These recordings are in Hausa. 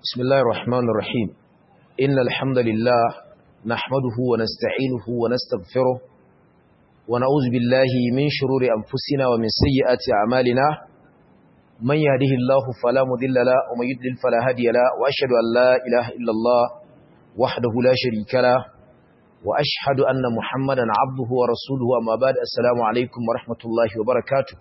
بسم الله الرحمن الرحيم إن الحمد لله نحمده ونستعينه ونستغفره ونعوذ بالله من شرور أنفسنا ومن سيئات أعمالنا من يهده الله فلا مضل له ومن يضلل فلا هادي له وأشهد أن لا إله إلا الله وحده لا شريك له وأشهد أن محمدا عبده ورسوله أما بعد السلام عليكم ورحمة الله وبركاته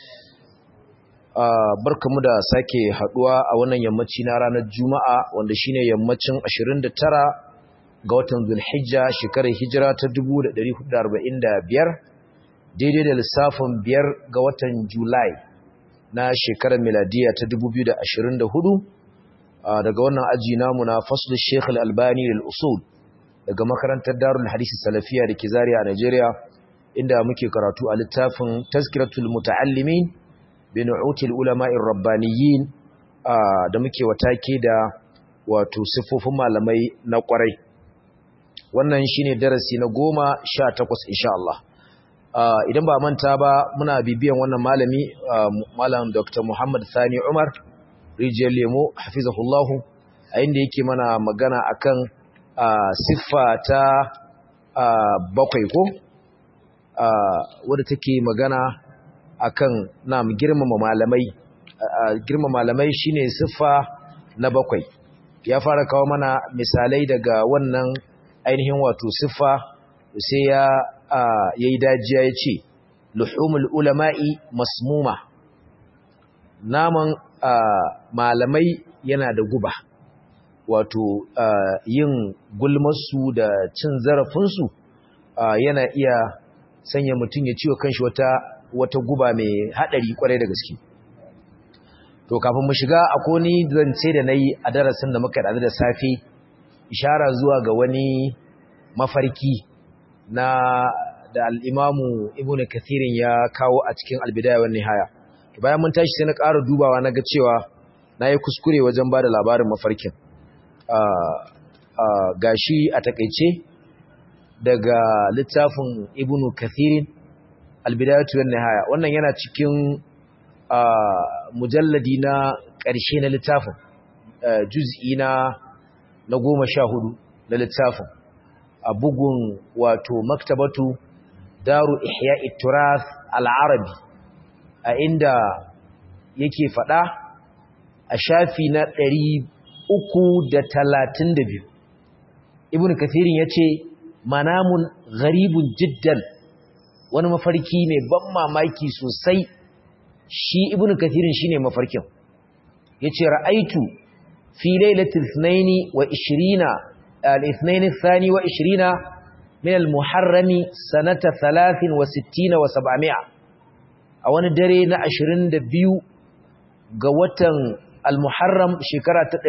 barkamu da sake haduwa a wannan yammaci na ranar Juma'a wanda shine yammacin 29 ga watan Zulhijja shekarar hijira ta 1445 daidai da lissafin 5 ga watan Julai na shekarar miladiya ta 2024 daga wannan aji namu na Faslul Sheikh Al-Albani lil-Usul daga makarantar Darul Hadith Salafiya da ke Zaria a Najeriya inda muke karatu a littafin Tazkiratul Muta'allimin bin util ulama'ir rabbaniyin da muke watake da wato siffofin malamai na kwarai wannan shine darasi na goma sha takwas insha Allah idan ba manta ba muna bibiyan wannan malami malam Dr. Muhammad Sani Umar rijiyar lemo hafizahullahu a inda yake mana magana akan siffa ta bakwai ko wadda take magana akan nam girmama malamai girmama malamai shine siffa na bakwai ya fara kawo mana misalai daga wannan ainihin wato siffa sai ya yayi dajiya yace luhumul ulama'i masmuma naman malamai yana da guba wato yin gulmarsu da cin zarafinsu yana iya sanya mutum ya ciwo kanshi wata wata guba mai haɗari kwarai da gaske to kafin mu shiga akwai ni zance da nayi a darasin da muka da da safe ishara zuwa ga wani mafarki na da al-Imamu Ibn Kathir ya kawo a cikin Al-Bidayah wan Nihaya to bayan mun tashi sai na ƙara dubawa naga cewa nayi kuskure wajen bada labarin mafarkin gashi a takeice daga littafin Ibn Kathir albidayatu wan nihaya wannan yana cikin mujalladi na ƙarshe na littafin juz'i na na 14 na littafin a bugun wato maktabatu daru ihya'i turath al-arabi a inda yake fada a shafi na 332 ibnu kathirin yace manamun gharibun jiddan wani mafarki mai ban mamaki sosai shi ibnu kathirin shine mafarkin yace ra'aitu fi lailatul ithnaini wa 20 al-ithnain ath-thani wa 20 min al-muharrami sanata 63 wa 700 a wani dare na 22 ga watan al-muharram shekara ta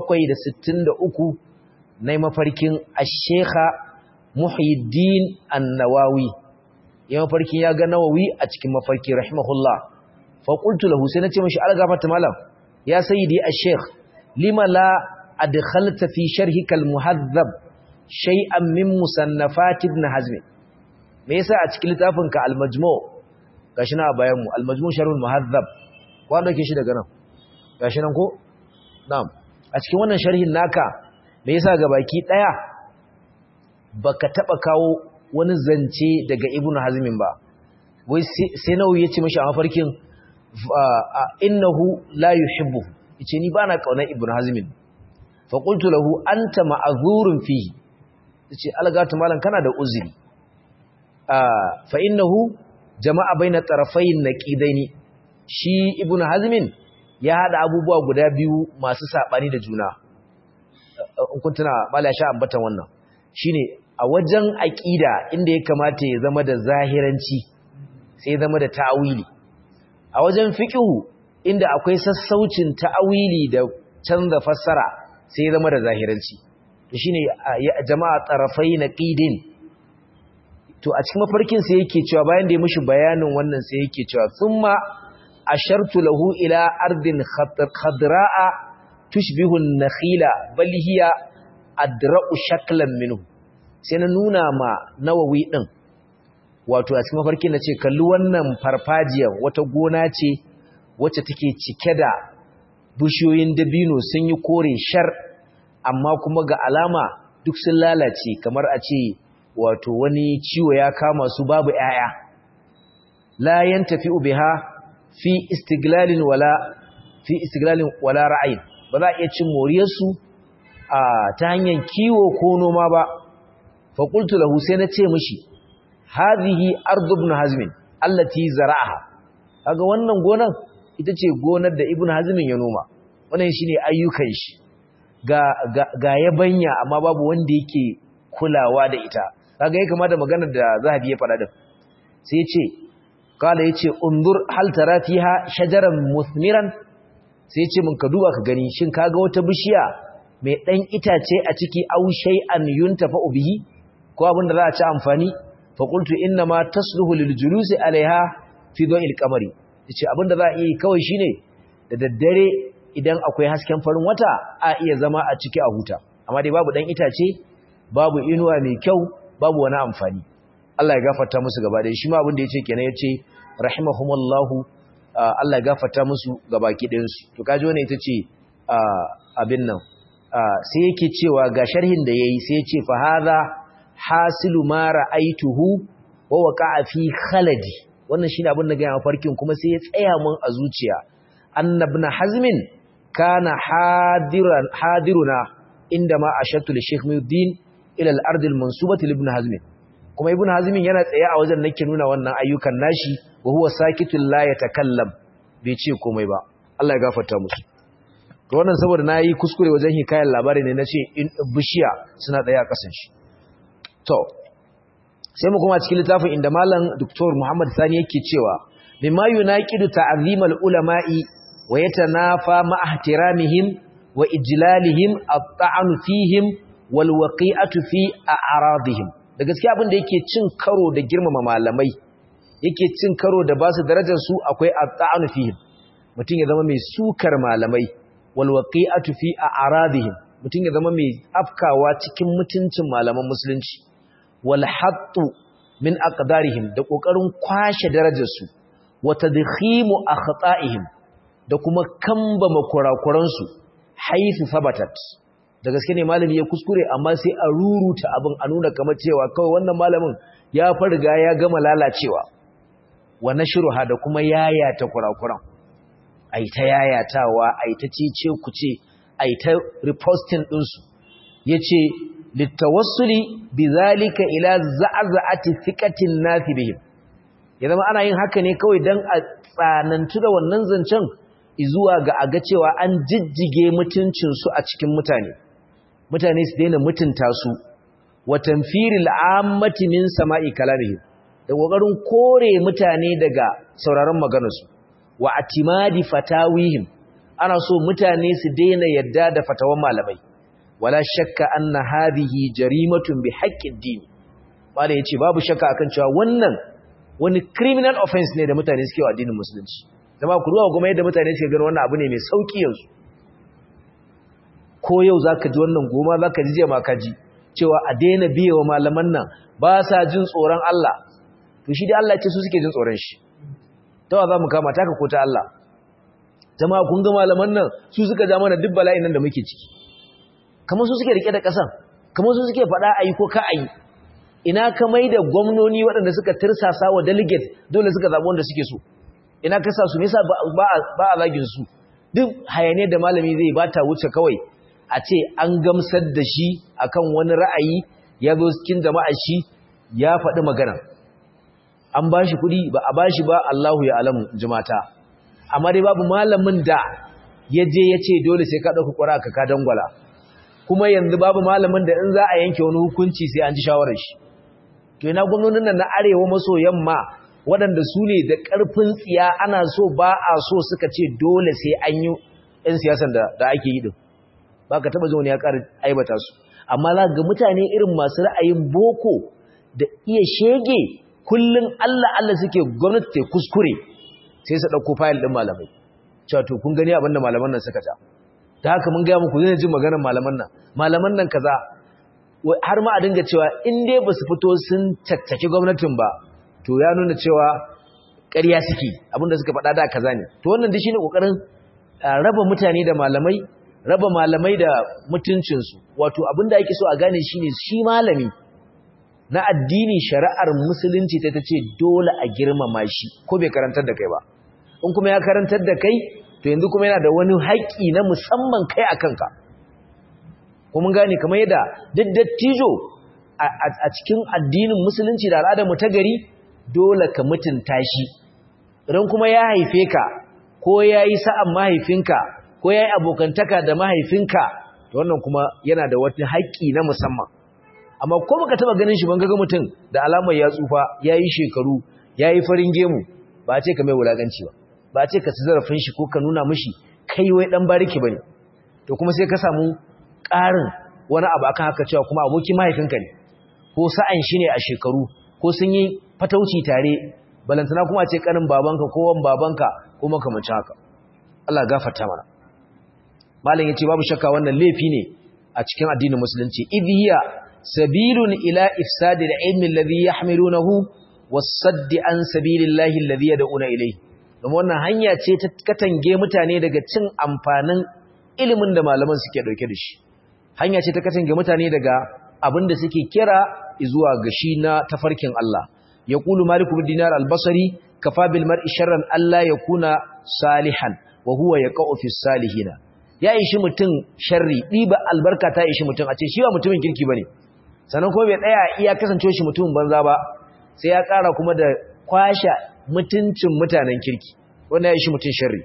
763 na mafarkin ash-sheikha muhyiddin an-nawawi ya mafarkin ya ga nawawi a cikin mafarki rahimahullah fa qultu lahu sai nace mishi algafata malam ya sayyidi ash-sheikh lima la adkhalta fi sharhika al-muhadhab shay'an min musannafat ibn hazm me yasa a cikin littafinka al-majmu' gashi na bayan mu al-majmu' sharh al-muhadhab ko an dauke shi daga nan gashi nan ko na'am a cikin wannan sharhin naka me yasa gabaki daya baka taba kawo wani zance daga ibnu hazmin ba wai sai nawawi yace mishi a mafarkin innahu la yuhibbu yace ni bana kaunar ibnu hazmin fa qultu lahu anta ma'zurun fihi yace algatu malan kana da uzuri fa innahu jama'a baina tarafayn naqidaini shi ibnu hazmin ya hada abubuwa guda biyu masu sabani da juna in kun tuna mala sha ambatan wannan shine a wajen aƙida inda ya kamata ya zama da zahiranci sai zama da ta'awili a wajen fiqhu inda akwai sassaucin ta'awili da canza fassara sai zama da zahiranci to shine jama'a tarafai naqidin to a cikin mafarkin sai yake cewa bayan da ya mishi bayanin wannan sai yake cewa thumma ashartu lahu ila ardin khadra'a tushbihu an-nakhila bal hiya adra'u shaklan minhu sai na nuna ma nawawi ɗin wato a cikin mafarki na ce kalli wannan farfajiyar wata gona ce wacce take cike da bishiyoyin dabino sun yi kore shar amma kuma ga alama duk sun lalace kamar a ce wato wani ciwo ya kama su babu 'ya'ya la yantafi'u biha fi istiglalin wala fi istiglalin wala ra'ayin ba za a iya cin moriyarsu a ta hanyar kiwo ko noma ba fa qultu lahu sai na ce mishi hadhihi ardu ibn hazm allati zara'aha kaga wannan gonan ita ce gonar da ibn hazm ya noma wannan shine ayyukan shi ga ga, ga yabanya amma babu wanda yake kulawa da ita kaga ya kamata maganar da zahabi ya faɗa din sai ya ce kala yace undur hal tara fiha shajaran muthmiran sai yace mun ka duba ka gani shin kaga wata bishiya mai dan itace a ciki aw shay'an yuntafa bihi ko abin da za a ci amfani fa qultu inna ma tasluhu lil julusi alaiha fi dawil qamari yace abin da za a yi kawai shine da daddare idan akwai hasken farin wata a iya zama a ciki a huta amma dai babu dan itace babu inuwa mai kyau babu wani amfani Allah ya gafarta musu gaba da shi ma abin da yace kenan yace rahimahumullahu Allah ya gafarta musu gabaki ɗayan su to kaji wannan ita ce abin nan sai yake cewa ga sharhin da yayi sai yace fa hadha hasilu ma ra'aituhu wa waqa'a fi khaladi wannan shine abin da ga farkin kuma sai ya tsaya mun a zuciya annabna hazmin kana hadiran hadiruna inda ma ashatu li shaykh muddin ila al-ard al-mansubati li ibn hazmin kuma ibn hazmin yana tsaye a wajen nake nuna wannan ayyukan nashi wa huwa sakitun la yatakallam bai ce komai ba Allah ya gafarta musu to wannan saboda nayi kuskure wajen hikayar labari ne nace in bishiya suna tsaye a kasan shi to sai mu kuma cikin littafin inda malam Dr. Muhammad Sani yake cewa mimma yunaqidu ta'zimal ulama'i wa yatanafa ma ihtiramihim wa ijlalihim at-ta'anu fihim wal waqi'atu fi a'radihim da gaskiya abin da yake cin karo da girmama malamai yake cin karo da ba su darajar su akwai at-ta'anu fihim mutum ya zama mai sukar malamai wal waqi'atu fi a'radihim mutum ya zama mai afkawa cikin mutuncin malaman musulunci wal hattu min aqdarihim da kokarin kwashe darajar su wa tadkhimu akhta'ihim da kuma kambama kurakuran su haifu sabatat da gaske ne malami ya kuskure amma sai a ruruta abin a nuna kamar cewa kawai wannan malamin ya farga ya gama lalacewa wa nashruha da kuma yayata kurakuran ai ta yayatawa ai ta cece kuce ai ta reposting din su yace litawassuli bizalika ila za'za'ati thiqatin nasi bihim ya zama ana yin haka ne kawai dan a tsanantu da wannan zancen izuwa ga aga cewa an jijjige mutuncin su a cikin mutane mutane su daina mutunta su wa tanfiril ammati min sama'i kalamihim da kokarin kore mutane daga sauraron maganarsu wa atimadi fatawihim ana so mutane su daina yadda da fatawan malamai wala shakka anna hadhihi jarimatun bi haqqid din bale yace babu shakka akan cewa wannan wani criminal offense ne da mutane suke wa addinin musulunci zama ku ruwa kuma yadda mutane suke gani wannan abu ne mai sauki yanzu ko yau zaka ji wannan goma zaka ji je ma ka ji cewa a daina biyewa malaman nan ba sa jin tsoron Allah to shi dai Allah ce su suke jin tsoron shi tawa za mu kama taka ko ta Allah jama'a kun ga malaman nan su suka ja mana duk bala'in nan da muke ciki kamar su suke rike da ƙasan kamar su suke faɗa ayi ko ka ayi ina ka mai da gwamnoni waɗanda suka tirsasa wa delegate dole suka zaɓi wanda suke so ina ka sa su me yasa ba a zagin su duk hayane da malami zai ba ta wuce kawai a ce an gamsar da shi akan wani ra'ayi ya zo cikin jama'a shi ya faɗi magana an ba shi kuɗi ba a ba shi ba Allahu ya alamu jimata amma dai babu malamin da ya je ya ce dole sai ka ɗauka ƙwara ka ka dangwala kuma yanzu babu malamin da in za a yanke wani hukunci sai an ji shawarar shi to ina gwamnonin nan na arewa maso yamma waɗanda su ne da ƙarfin tsiya ana so ba a so suka ce dole sai an yi 'yan siyasan da ake yi din ba ka taɓa zuwa ya ƙara aibata su amma za ga mutane irin masu ra'ayin boko da iya shege kullum Allah Allah suke gwamnati ta kuskure sai su ɗauko fayil ɗin malamai cewa to kun gani abinda malaman nan suka ta ta haka mun gaya muku zai ji maganar malaman nan malaman nan kaza har ma a dinga cewa in dai ba su fito sun caccaki gwamnatin ba to ya nuna cewa ƙarya suke abinda suka faɗa da kaza ne to wannan duk shine kokarin raba mutane da malamai raba malamai da mutuncinsu wato abinda ake so a gane shine shi malami na addini shari'ar musulunci ta tace dole a girmama shi ko bai karantar da kai ba in kuma ya karantar da kai to yanzu kuma yana da wani haƙƙi na musamman kai a kanka kuma gane kamar yadda duk dattijo a cikin addinin musulunci da al'adar mu ta gari dole ka mutunta shi idan kuma ya haife ka ko ya yi sa'an mahaifinka ko ya yi abokantaka da mahaifinka to wannan kuma yana da wata haƙƙi na musamman amma ko baka taba ganin shi ban ga mutum da alamar ya tsufa ya yi shekaru ya yi farin gemu ba ce ka mai wulaganci ba ba ce ka ci zarafin shi ko ka nuna mishi kai wai dan bariki bane to kuma sai ka samu ƙarin wani abu akan haka cewa kuma abokin mahaifinka ne ko sa'an shi ne a shekaru ko sun yi fatauci tare balantana kuma ce kanin babanka ko wan babanka ko makamancin haka Allah gafarta mana malam yace babu shakka wannan laifi ne a cikin addinin musulunci idhiya sabilun ila ifsadil ilmi alladhi yahmilunahu was-sadd an sabilillahi alladhi yad'una ilayhi kuma wannan hanya ce ta katange mutane daga cin amfanin ilimin da malaman suke dauke da shi hanya ce ta katange mutane daga abin da suke kira zuwa ga shi na tafarkin Allah yaqulu malik bin dinar al-basri kafa bil mar'i sharran alla yakuna salihan wa huwa yaqa'u fi salihina ya ishi mutum sharri diba albarka ta ishi mutum a ce shi ba mutumin kirki bane sannan kuma bai tsaya iya kasance shi mutumin banza ba sai ya ƙara kuma da kwasha mutuncin mutanen kirki wanda ya ishi mutum sharri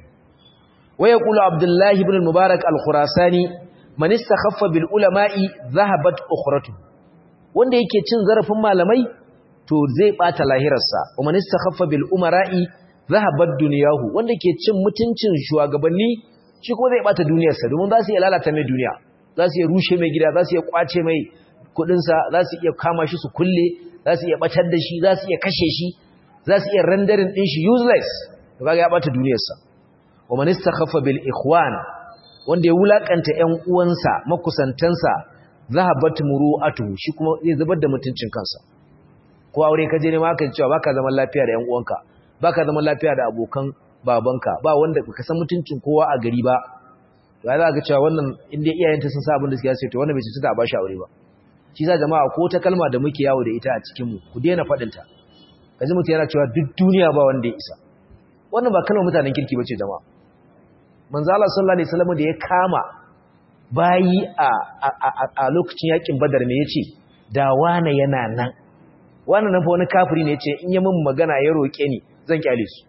wa yaqulu abdullahi ibn al-mubarak al-khurasani man istakhaffa bil ulama'i dhahabat ukhratu wanda yake cin zarafin malamai to zai bata lahirarsa wa man istakhaffa bil umara'i dhahabat dunyahu wanda yake cin mutuncin shugabanni shi kuma zai bata duniyarsa domin za su iya lalata mai duniya za su iya rushe mai gida za su iya kwace mai kudinsa za su iya kama shi su kulle za su iya batar da shi za su iya kashe shi za su iya rendering din shi useless to kaga ya bata duniyarsa wa man istakhaffa bil ikhwan wanda ya wulakanta ƴan uwansa makusantansa zahabat muru'atuhu shi kuma zai zubar da mutuncin kansa ko aure ka je ne ma kan cewa baka zaman lafiya da ƴan uwanka baka zaman lafiya da abokan babanka ba wanda baka san mutuncin kowa a gari ba to ai za ka cewa wannan inda iyayenta sun sa abin da suke sai to wannan bai ci ta ba shi aure ba shi sa jama'a ko ta kalma da muke yawo da ita a cikin mu ku daina fadin ta kaji mutum yana cewa duk duniya ba wanda ya isa wannan ba kalmar mutanen kirki bace jama'a manzo Allah sallallahu alaihi wasallam da ya kama bayi a a lokacin yakin badar me yace da wane yana nan wannan nan fa wani kafiri ne yace in ya min magana ya roke ni zan kyale su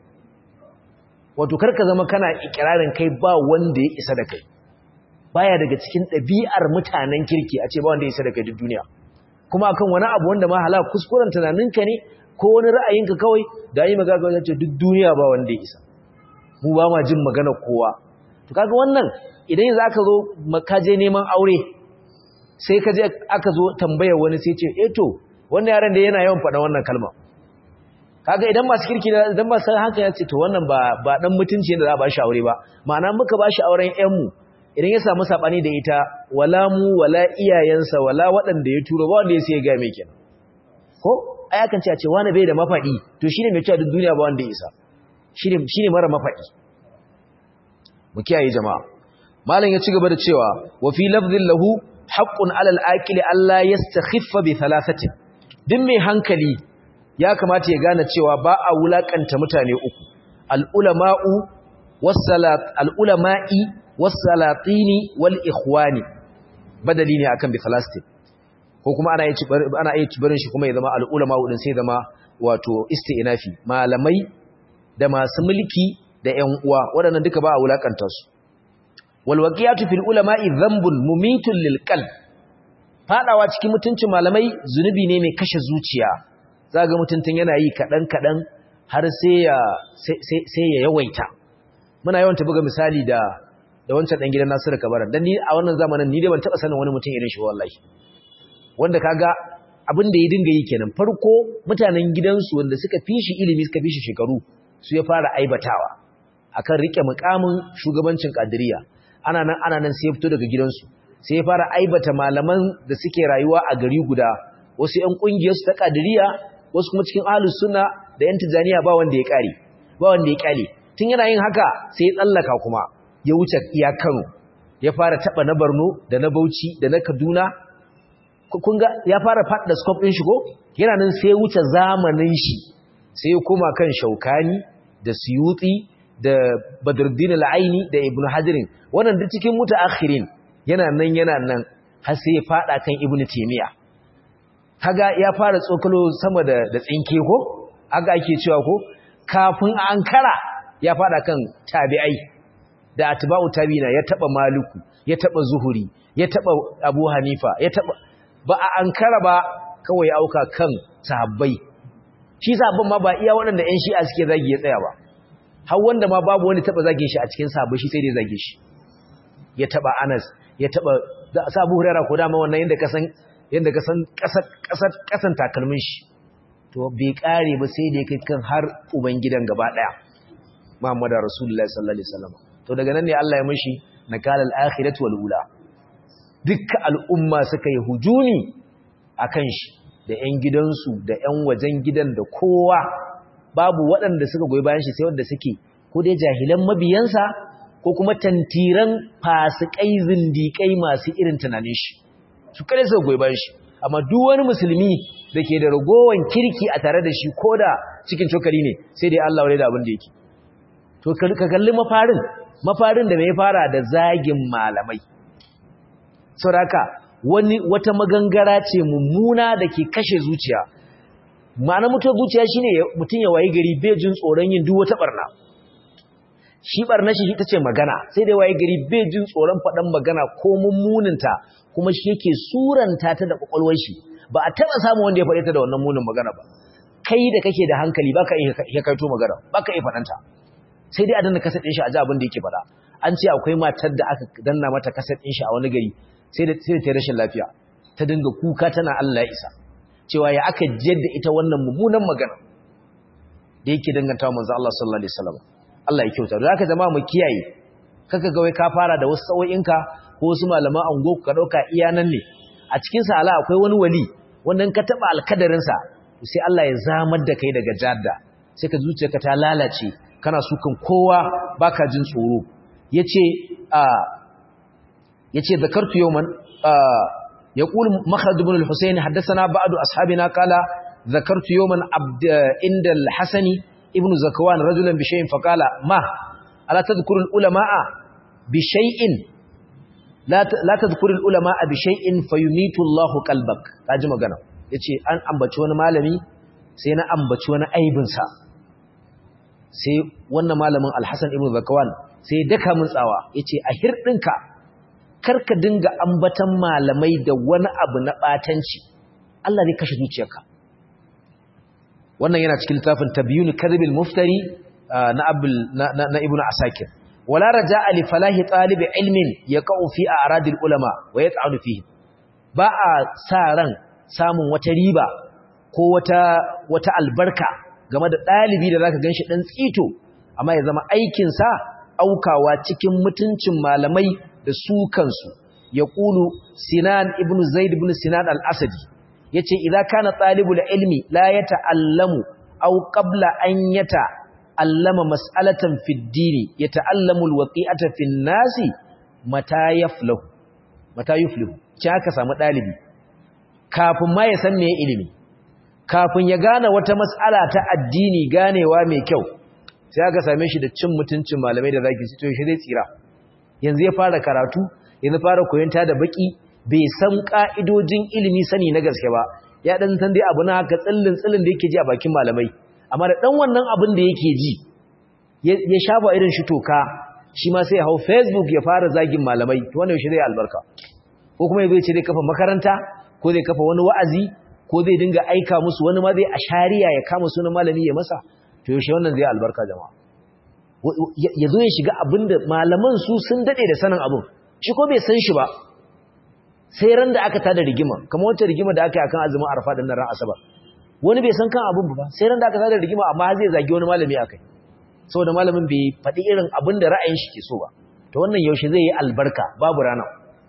wato karka zama kana ikirarin kai ba wanda ya isa da kai baya daga cikin ɗabi'ar mutanen kirki a ce ba wanda ya isa da kai duk duniya kuma akan wani abu wanda ma halaka kuskuren tunaninka ne ko wani ra'ayinka kawai da yi magana kawai ce duk duniya ba wanda ya isa mu ba ma jin magana kowa to kaga wannan idan yanzu aka zo ka je neman aure sai ka je aka zo tambayar wani sai ce eh to wannan yaran da yana yawan faɗa wannan kalma kaga idan masu kirki idan ba san haka ya ce to wannan ba ba dan mutunci ne da za a ba shi aure ba ma'ana muka ba shi auren ƴan mu idan ya samu sabani da ita wala mu wala iyayensa wala waɗanda ya turo ba wanda ya sai ga mai kenan ko ai akan ce a ce wani bai da mafadi to shine mai cewa duk duniya ba wanda ya isa shine shine mara mafadi mu kiyaye jama'a malam ya ci gaba da cewa wa fi lafdhin lahu haqqun 'ala al-aqili alla yastakhiffa bi thalathatin din mai hankali ya kamata ya gane cewa ba a wulakanta mutane uku al-ulama'u was-salat al-ulama'i was-salatini wal-ikhwani badali ne akan bi thalathatin ko kuma ana yi ana yi barin shi kuma ya zama al-ulama'u din sai zama wato isti'nafi malamai da masu mulki da ƴan uwa waɗannan duka ba a wulakanta su wal waqiyatu fil ulama'i dhanbun mumitun lil qalb fadawa cikin mutuncin malamai zunubi ne mai kashe zuciya zaga mutuntun yana yi kadan kadan har sai ya sai ya yawaita muna yawan buga misali da da wancan dan gidan Nasiru Kabaran dan ni a wannan zamanin ni dai ban taba sanin wani mutum irin shi wallahi wanda kaga abin da ya dinga yi kenan farko mutanen gidansu wanda suka fi shi ilimi suka fi shi shekaru su ya fara aibatawa akan rike mukamin shugabancin kadiriya ana nan ana nan sai ya fito daga gidansu sai ya fara aibata malaman da suke rayuwa a gari guda wasu ƴan kungiyar su ta kadiriya wasu kuma cikin ahlus sunna da ƴan tijaniya ba wanda ya kare ba wanda ya kyale tun yana yin haka sai ya tsallaka kuma ya wuce iya Kano ya fara taba na Borno da na Bauchi da na Kaduna kun ga ya fara faɗa scope ɗin shi ko yana nan sai wuce zamanin shi sai ya koma kan Shaukani da Suyuti da Badruddin al-Aini da Ibn Hajarin wannan duk cikin mutaakhirin yana nan yana nan har sai ya fada kan Ibn Taymiyyah kaga ya fara tsokalo sama da da tsinke ko aga ake cewa ko kafin ankara ya fada kan tabi'ai da atba'u tabi'ina ya taba Maliku ya taba Zuhuri ya taba Abu Hanifa ya taba ba a ankara ba kawai auka kan sahabbai shi sahabban ma ba iya waɗanda ƴan shi'a suke zagi ya tsaya ba har wanda ma babu wani taba zage shi a cikin sahabbai shi sai dai zage shi ya taba Anas ya taba Abu Hurairah ko dama wannan yanda ka san yanda ka san kasar kasar kasan takalmin shi to bai kare ba sai da kai kan har uban gidan gaba daya Muhammadu Rasulullahi sallallahu alaihi wasallam to daga nan ne Allah ya mishi nakal al-akhirati wal ula dukkan al'umma suka yi hujumi akan shi da ƴan gidansu da ƴan wajen gidan da kowa babu waɗanda suka goyi bayan shi sai wanda suke ko dai jahilan mabiyansa ko kuma tantiran fasikai zindikai masu irin tunanin shi su kare suka goyi bayan shi amma duk wani musulmi da ke da ragowan kirki a tare da shi ko da cikin cokali ne sai dai Allah wadai da abin da yake to ka kalli mafarin mafarin da mai fara da zagin malamai saboda wani wata magangara ce mummuna da ke kashe zuciya ma'ana mutuwar zuciya shine mutum ya wayi gari bai jin tsoron yin duk wata barna shi barna shi ita ce magana sai dai wayi gari bai jin tsoron faɗan magana ko mummuninta kuma shi yake suranta ta da kwakwalwar shi ba a taɓa samun wanda ya faɗe ta da wannan munin magana ba kai da kake da hankali baka iya kaito magana baka iya faɗanta sai dai a danna kaset ɗin shi a ji abin da yake faɗa an ce akwai matar da aka danna mata kaset ɗin shi a wani gari sai da sai ta rashin lafiya ta dinga kuka tana Allah ya isa cewa ya aka jiyar da ita wannan mummunan magana da yake dangantawa manzo Allah sallallahu alaihi wasallam Allah ya kyauta da haka jama'a mu kiyaye kaka ga wai ka fara da wasu sawoyinka ko wasu malaman ango ka dauka iya nan ne a cikin sa ala akwai wani wali wannan ka taba alkadarin sa sai Allah ya zamar da kai daga jadda sai ka zuciyarka ta lalace kana sukan kowa baka jin tsoro yace a yace zakartu yawman يقول مخلد بن الحسين حدثنا بعض أصحابنا قال ذكرت يوما عبد عند الحسن ابن زكوان رجلا بشيء فقال ما ألا تذكر العلماء بشيء لا لا تذكر العلماء بشيء فيميت الله قلبك kaji magana yace an ambaci wani malami sai na ambaci wani aibin sa sai wannan malamin Al-Hasan ibn Zakawan sai daka mun tsawa yace a hirdinka karka dinga ambatan malamai da wani abu na batanci Allah zai kashe zuciyarka wannan yana cikin littafin tabyun kadhibil muftari na abul na ibnu asakir wala raja'a li falahi talib ilmin yaqau fi a'radil ulama wa yat'anu fihi ba a sa ran samun wata riba ko wata wata albarka game da dalibi da zaka ganshi dan tsito amma ya zama aikin sa aukawa cikin mutuncin malamai da su kansu ya ƙulu sinan ibn zaid ibn sinan al-asadi ya ce idan kana ɗalibul ilmi la ya ta'allamu au ƙabla an ya ta'allama mas'alatan fiddini ya ta'allamu alwaƙi'ata fin nasi mata yaflahu mata yuflihu ci aka samu ɗalibi kafin ma ya san me ilimi kafin ya gane wata mas'ala ta addini ganewa mai kyau sai aka same shi da cin mutuncin malamai da zaki to shi zai tsira yanzu ya fara karatu yanzu fara koyanta da baki bai san ka'idojin ilimi sani na gaske ba ya dan san dai abu na haka tsillin tsillin da yake ji a bakin malamai amma da dan wannan abin da yake ji ya shafa irin shi toka shi ma sai ya hau facebook ya fara zagin malamai to wannan shi zai albarka ko kuma ya ce zai kafa makaranta ko zai kafa wani wa'azi ko zai dinga aika musu wani ma zai ashariya ya kama sunan malami ya masa to yaushe wannan zai albarka jama'a ya zo ya shiga abinda malaman su sun dade da sanin abin shi ko bai san shi ba sai ran da aka tada rigima kamar wata rigima da aka yi akan azumin arfa din ran asabar wani bai san kan abin ba sai ran da aka tada rigima amma zai zagi wani malami akai saboda malamin bai faɗi irin abin da ra'ayin shi ke so ba to wannan yaushe zai yi albarka babu rana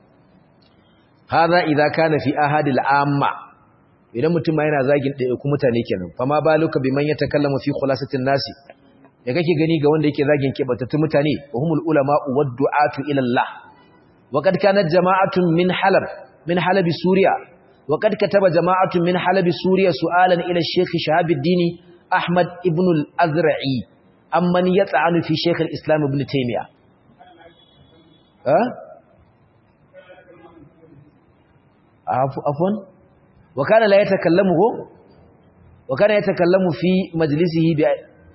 hadha idza kana fi ahadil amma idan mutum ma yana zagin ɗaya ku mutane kenan fa ma baluka biman yatakallamu fi khulasatin nasi da kake gani ga wanda yake zagin kebatattun mutane wa humul ulama wa du'atu ila Allah wa kad kanat jama'atun min halab min halab suriya wa kad kataba jama'atun min halab suriya su'alan ila shaykh shahabuddin ahmad ibn al-azra'i amman yat'anu fi shaykh al-islam ibn taymiyyah ha afwan wa kana la yatakallamu wa kana yatakallamu fi majlisihi bi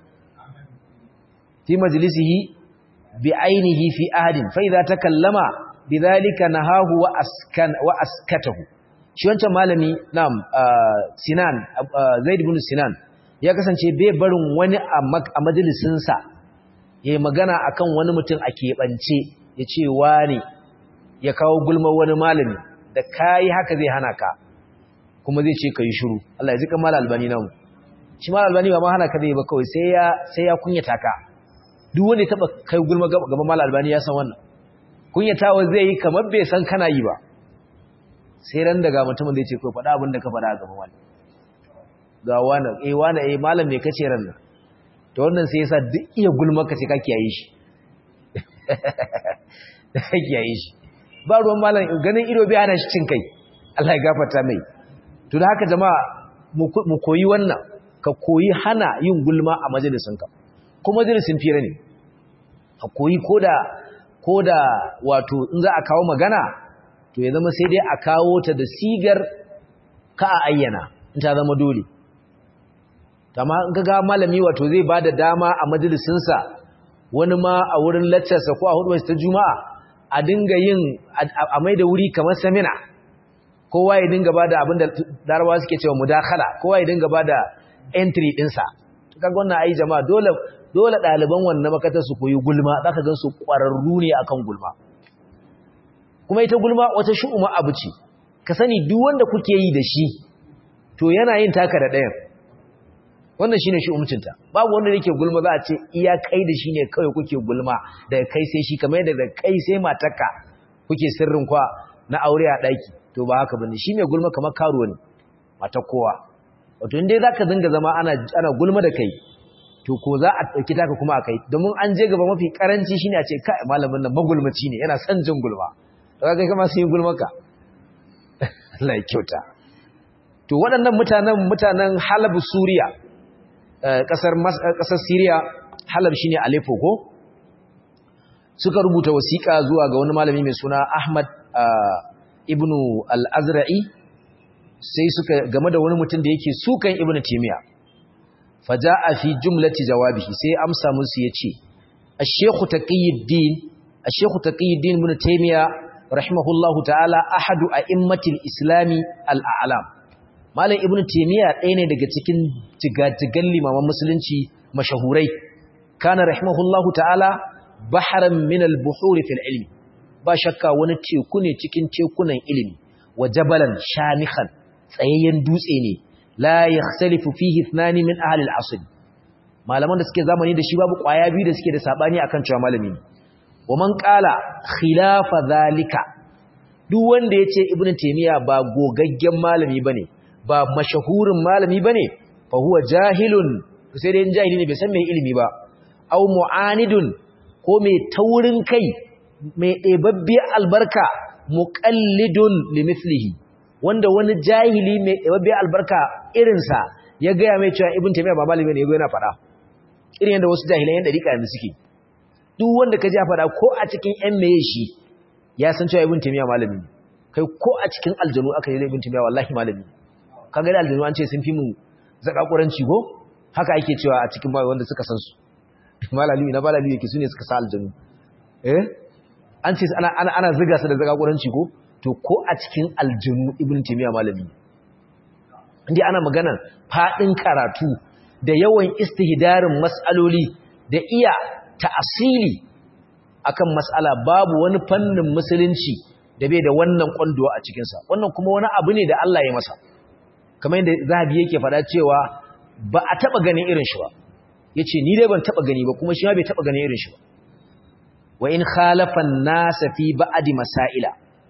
في مجلسه بعينه في أحد فإذا تكلم بذلك نهاه وأسكن وأسكته shi wancan malami na'am Sinan Zaid ibn Sinan ya kasance bai barin wani a majalisin sa yayi magana akan wani mutum a keɓance yace wani ya kawo gulma wani malami da kai haka zai hana ka kuma zai ce kai shiru Allah ya zika mal albani namu shi mal albani ba ma hana ka zai ba kawai sai ya sai ya kunyata ka duk wanda ya taba kai gulma gaban mal albani ya san wannan kunyatawa zai yi kamar bai san kana yi ba sai ran daga mutumin da ya ce ko faɗa abin da ka faɗa a gaban wani ga wani eh wani eh malam me kace ran nan to wannan sai yasa duk iya gulma ka sai ka kiyaye shi ka kiyaye shi ba ruwan malam ganin ido bai hana shi cin kai Allah ya gafarta mai to da haka jama'a mu koyi wannan ka koyi hana yin gulma a majalisinka ko majalisin fira ne a koyi koda koda wato in za a kawo magana to ya zama sai dai a kawo ta da sigar ka a ayyana in ta zama dole amma in ga malami wato zai bada dama a majalisinsa wani ma a wurin laccarsa ko a hudu ta juma'a a dinga yin a mai da wuri kamar samina kowa ya dinga bada abin da larabawa suke cewa mudakhala kowa ya dinga bada entry dinsa kaga wannan ai jama'a dole dole ɗaliban wannan makatar su koyi gulma za ka gan su ƙwararru ne akan gulma kuma ita gulma wata shu'uma abu ce ka sani duk wanda kuke yi da shi to yana yin taka da ɗayan wannan shine shu'umcinta babu wanda yake gulma za a ce iya kai da shi ne kawai kuke gulma daga kai sai shi kamar yadda da kai sai matarka kuke sirrin kwa na aure a ɗaki to ba haka bane shi mai gulma kamar karuwa ne matar kowa wato in dai zaka dinga zama ana ana gulma da kai to ko za a ɗauki taka kuma a kai domin an je gaba mafi karanci shine a ce kai malamin nan magulmaci ne yana son jin gulma to kai kama sun yi gulmaka Allah ya kyauta to waɗannan mutanen mutanen Halab Suriya ƙasar ƙasar Syria Halab shine Aleppo ko suka rubuta wasiƙa zuwa ga wani malami mai suna Ahmad ibn al-Azra'i sai suka game da wani mutum da yake sukan Ibn Taymiyyah faja'a fi jumlati jawabihi sai amsa musu yace ash-shaykh taqiyuddin ash-shaykh taqiyuddin ibn taymiya rahimahullahu ta'ala ahadu a'immatil islami al-a'lam malam ibn taymiya ɗaya ne daga cikin jigajigan limaman musulunci mashahurai kana rahimahullahu ta'ala baharan min al-buhuri fil ilmi ba shakka wani teku ne cikin tekunan ilimi wa jabalan shamikhan tsayayyen dutse ne la yakhtalifu fihi ithnani min ahli al-asl malaman da suke zamani da shi babu kwaya biyu da suke da sabani akan cewa malami ne wa man qala khilafa zalika duk wanda yace ibnu taymiya ba gogaggen malami bane ba mashahurin malami bane fa huwa jahilun sai dai jahili ne bai san me ilimi ba aw mu'anidun ko mai taurin kai mai ɗebabbe albarka muqallidun limithlihi wanda wani jahili mai ɗebabbe albarka irinsa ya gaya mai cewa ibn taymiya ba malami ne yago yana faɗa irin yadda wasu jahilan yan dariƙa yanzu suke duk wanda ka ji a faɗa ko a cikin yan meye shi ya san cewa ibn taymiya malami ne kai ko a cikin aljanu aka yi ibn taymiya wallahi malami ne kaga da aljanu an ce sun fi mu zakakuranci ko haka ake cewa a cikin wanda suka san su malami na malami yake sune suka sa aljanu eh an ce ana ana ana ziga su da zakakuranci ko to ko a cikin aljanu ibn taymiya malami ne inda ana magana fadin karatu da yawan istihdarin mas'aloli da iya ta'asili akan mas'ala babu wani fannin musulunci da bai da wannan kwanduwa a cikin sa wannan kuma wani abu ne da Allah ya masa kamar yadda zahabi yake faɗa cewa ba a taba ganin irin shi ba yace ni dai ban taba gani ba kuma shi ma bai taba ganin irin shi ba wa in khalafa an-nas fi ba'di masaila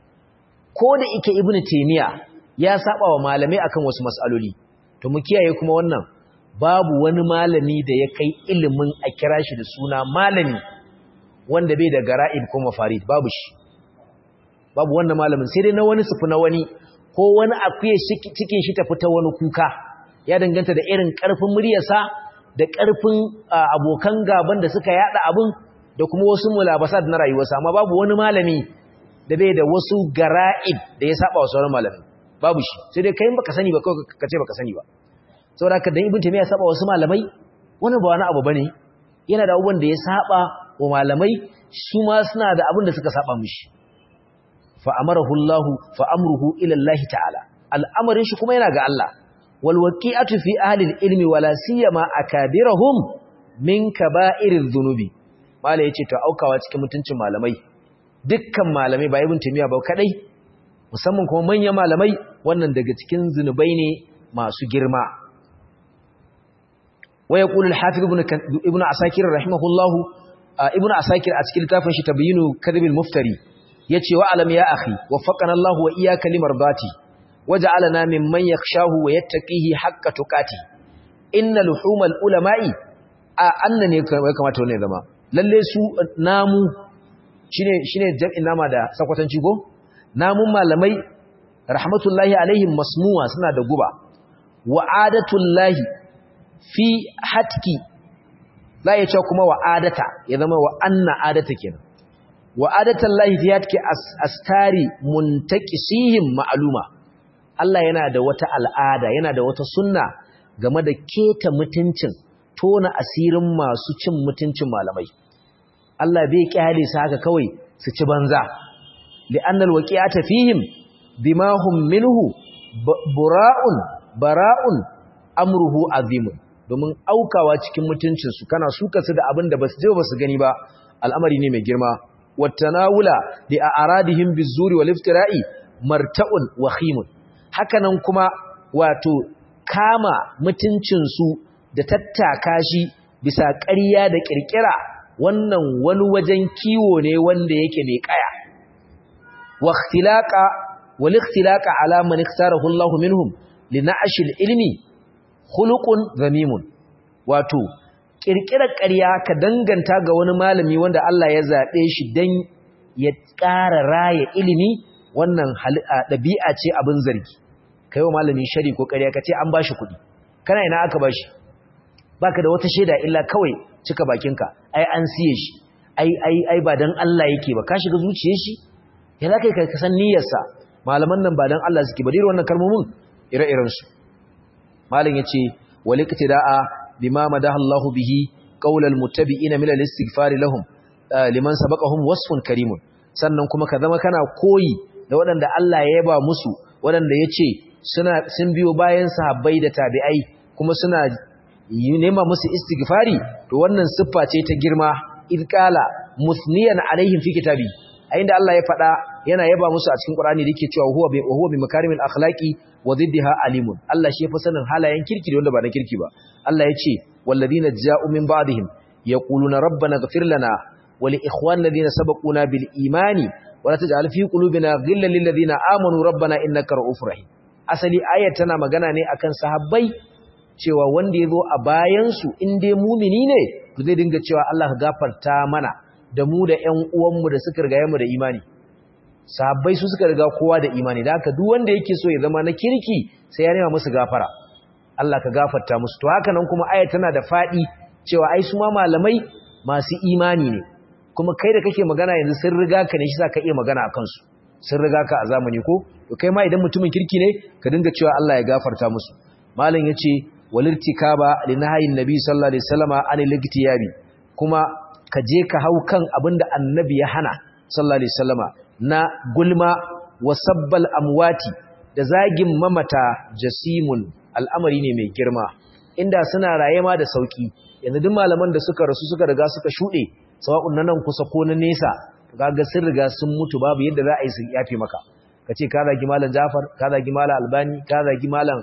ko da yake ibnu taymiya ya saba wa malamai akan wasu mas'aloli to mu kiyaye kuma wannan babu wani malami da ya kai ilimin a kira shi da suna malami wanda bai da gara'ib ko mafarid babu shi babu wannan malamin sai dai na wani sufi na wani ko wani akuye cikin shi tafi ta wani kuka ya danganta da irin ƙarfin muryarsa da ƙarfin abokan gaban da suka yada abin da kuma wasu mulabasa na rayuwarsa amma babu wani malami da bai da wasu gara'ib da ya saba wa sauran malami babu shi sai dai kai baka sani ba kawai ka ce baka sani ba saboda haka dan ibn taymiya ya saba wasu malamai wannan ba wani abu bane yana da abubuwan da ya saba wa malamai su ma suna da abin da suka saba mishi fa amarahu Allah fa amruhu ila Allah ta'ala al'amarin shi kuma yana ga Allah wal waqi'atu fi ahli al-ilmi wala siyama akabirahum min kaba'iriz dhunubi mala yace to aukawa cikin mutuncin malamai dukkan malamai ba ibn taymiya ba kadai musamman kuma manyan malamai wannan daga cikin zunubai ne masu girma wa yaqulu al-hafiz ibn ibn asakir rahimahullah ibn asakir a cikin littafin shi tabyinu kadhibil muftari yace wa alam ya akhi waffaqana Allah wa iyyaka limardati waj'alna mimman yakhshahu wa yattaqihi haqqa tuqati inna luhumal ulama'i a annane kamata wannan zama lalle su namu shine shine jam'in nama da sakwatanci go namun malamai rahmatullahi alaihim masmuwa suna da guba wa adatullahi fi hatki la ya ce kuma wa adata ya zama wa anna adata kenan wa adatullahi fi hatki astari muntaqisihim ma'luma Allah yana da wata al'ada yana da wata sunna game da keta mutuncin tona asirin masu cin mutuncin malamai Allah bai kyale su haka kawai su ci banza li'annal waqi'ata fihim bima hum minhu bura'un bara'un amruhu azimun domin aukawa cikin mutuncin su kana suka su da abin da basu je basu gani ba al'amari ne mai girma wattanawula li a'radihim bizuri wal iftira'i marta'un wa khimun hakanan kuma wato kama mutuncin su da tattaka shi bisa ƙarya da ƙirƙira wannan wani wajen kiwo ne wanda yake mai ƙaya wa ikhtilaqa wal ikhtilaqa ala man ikhtarahu Allah minhum lina'ash ilmi khuluqun zamimun wato ƙirƙirar ƙarya ka danganta ga wani malami wanda Allah ya zabe shi dan ya ƙara raya ilimi wannan ɗabi'a ce abin zargi kai wa malami shari ko ƙarya ka ce an bashi kuɗi kana ina aka bashi baka da wata shaida illa kawai cika bakinka ai an siye shi ai ai ai ba dan Allah yake ba ka shiga zuciyar shi ya zaka kai ka san niyyarsa malaman nan ba dan Allah suke ba dai wannan kalmomin ire-iren su malam yace waliktida'a bima madaha Allahu bihi qaulal muttabi'ina min al-istighfar lahum liman sabaqahum wasfun karimun sannan kuma ka zama kana koyi da waɗanda Allah ya yaba musu waɗanda yace suna sun biyo bayan sahabbai da tabi'ai kuma suna yi nema musu istighfari to wannan siffa ce ta girma idqala musniyan alaihim fi kitabi a inda Allah ya faɗa yana yaba musu a cikin Qur'ani da yake cewa huwa bi huwa bi makarimil akhlaqi wa diddiha alimun Allah shi fa sanin halayen kirki da wanda ba na kirki ba Allah ya ce walladina ja'u min ba'dihim yaquluna rabbana ighfir lana wa li ikhwanina alladhina sabaquna bil imani wa la taj'al fi qulubina ghillan lil ladina amanu rabbana innaka ra'ufur rahim asali ayat tana magana ne akan sahabbai cewa wanda ya zo a bayansu in dai mumini ne to zai dinga cewa Allah ka gafarta mana da mu da ƴan uwanmu da suka riga mu da imani sahabbai su suka riga kowa da imani da haka duk wanda yake so ya zama na kirki sai ya nema musu gafara Allah ka gafarta musu to haka nan kuma aya tana da fadi cewa ai su ma malamai masu imani ne kuma kai da kake magana yanzu sun riga ka ne shi ka iya magana a kansu sun riga ka a zamani ko to kai ma idan mutumin kirki ne ka dinga cewa Allah ya gafarta musu malam yace walirtikaba linahayin nabi sallallahu alaihi wasallama anil iktiyabi kuma ka je ka hau kan abinda annabi ya hana sallallahu alaihi wasallama na gulma wa sabbal amwati da zagin mamata jasimun al'amari ne mai girma inda suna raye ma da sauki yanzu duk malaman da suka rasu suka riga suka shude sawa'un nan kusa ko na nesa kaga sun riga sun mutu babu yadda za a yi su yafe maka kace ka zagi malam Jafar ka zagi malam Albani ka zagi malam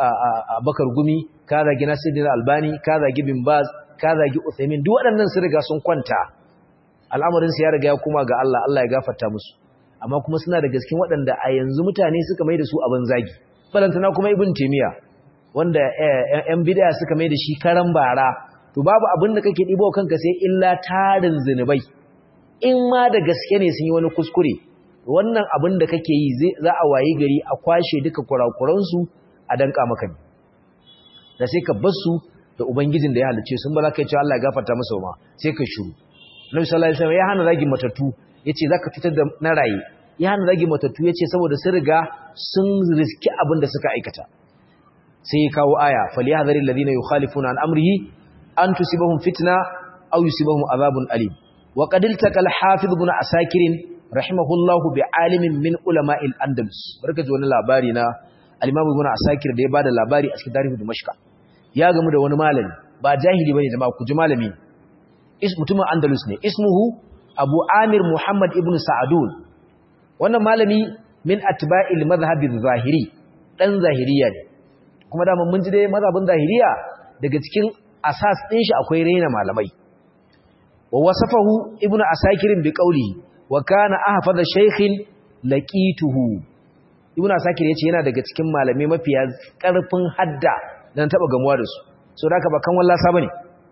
Abakar Gumi ka zagi Nasiruddin Albani ka zagi Bin Baz ka zagi Uthaymeen duk waɗannan sun riga sun kwanta al'amarin su ya riga ya kuma ga Allah Allah ya gafarta musu amma kuma suna da gaskin waɗanda a yanzu mutane suka mai da su abin zagi balantana kuma Ibn Taymiya wanda ‘yan bidaya suka mai da shi karan bara to babu abin da kake ɗibo kanka sai illa tarin zunubai in ma da gaske ne sun yi wani kuskure wannan abin da kake yi za a wayi gari a kwashe duka kurakuransu a danka maka ne da sai ka basu da ubangijin da ya halice sun ba za ka yi cewa Allah ya gafarta masa ma sai ka shiru Nabi sallallahu alaihi wasallam ya hana zagi matattu yace zaka fitar da na raye ya hana zagi matattu yace saboda sun riga sun riski abin da suka aikata sai ya kawo aya falyahdharil ladina yukhalifuna an amrihi an tusibahum fitna aw yusibahum adhabun alim wa qad iltaqa al-hafiz ibn asakir rahimahullahu bi alimin min ulama'il andalus barka ji wani labari na al-imam ibn asakir da ya bada labari a cikin tarihi dimashq ya gamu da wani malami ba jahili bane jama'a ku ji malami is mutumin andalus ne ismuhu abu amir muhammad ibn sa'adun wannan malami min atba'il madhhab zahiri dan zahiriya ne kuma da mun ji dai mazhabin zahiriya daga cikin asas din shi akwai raina malamai wa wasafahu ibnu asakir bi qawlihi wa kana ahfaza shaykhin laqituhu ibnu asakir yace yana daga cikin malamai mafiya karfin hadda dan taba gamuwa da su so da haka ba kan wallasa bane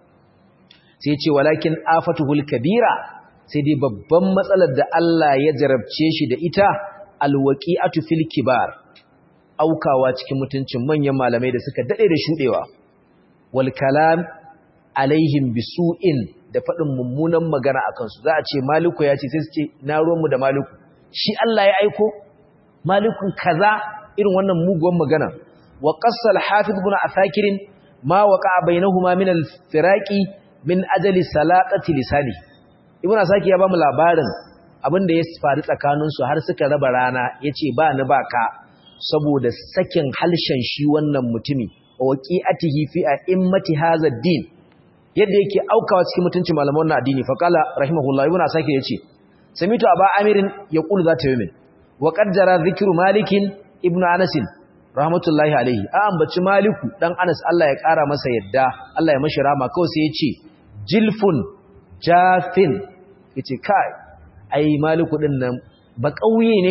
sai yace walakin afatuhul kabira sai dai babban matsalar da Allah ya jarabce shi da ita alwaqi'atu fil kibar aukawa cikin mutuncin manyan malamai da suka dade da shudewa wal kalam alaihim bisu'in da fadin mummunan magana akan su za a ce maliku ya ce sai su ce na ruwan mu da maliku shi Allah ya aiko malikun kaza irin wannan muguwan magana wa qassal hafiz ibn asakir ma waqa bainahuma min al firaqi min ajali salatati lisani ibn asakir ya ba mu labarin abin da ya faru tsakanin su har suka raba rana yace ba ni ba ka saboda sakin halshen shi wannan mutumi wa waqi'atihi fi a'immati hadha din yadda yake aukawa cikin mutuncin malaman wannan addini fa qala rahimahullah ibn asakir yace samitu aba amirin yaqulu zata yamin wa qad jara dhikru malikin ibn anas rahmatullahi alaihi a ambaci maliku dan anas Allah ya kara masa yadda Allah ya mashi rama kawai sai yace jilfun jafin yace kai ai maliku din nan ba kauye ne